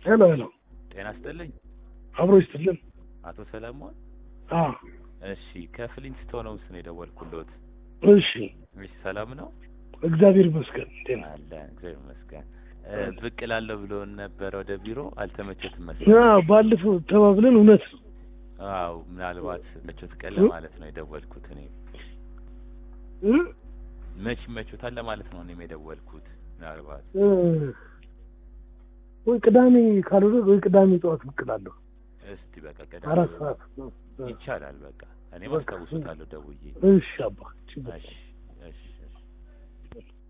ሄሎ ሄሎ፣ ጤና ይስጥልኝ አብሮ ይስጥልን። አቶ ሰለሞን። አ እሺ ከፍሊንስቶን ነው ስን የደወልኩሎት። እሺ፣ እሺ ሰላም ነው እግዚአብሔር ይመስገን። ጤና አለ እግዚአብሔር ይመስገን። እ፣ ብቅ እላለሁ ብሎ ነበረ ወደ ቢሮ አልተመቸትም አ መሰለኝ። ባለፈው ተባብለን እውነት ነው። አዎ ምናልባት መቾት ቀን ለማለት ነው የደወልኩት እኔ እ? መች ይመቾታል ለማለት ነው እኔም የደወልኩት ምናልባት እ፣ ወይ ቅዳሜ ካልሆነ ወይ ቅዳሜ ጠዋት ብቅ እላለሁ። እስቲ በቃ አራት ቀደም ሰዓት ነው። እ፣ ይቻላል በቃ እኔም በቃ። አስታውሶታለሁ ደውዬ እሺ አባ ችግር እሺ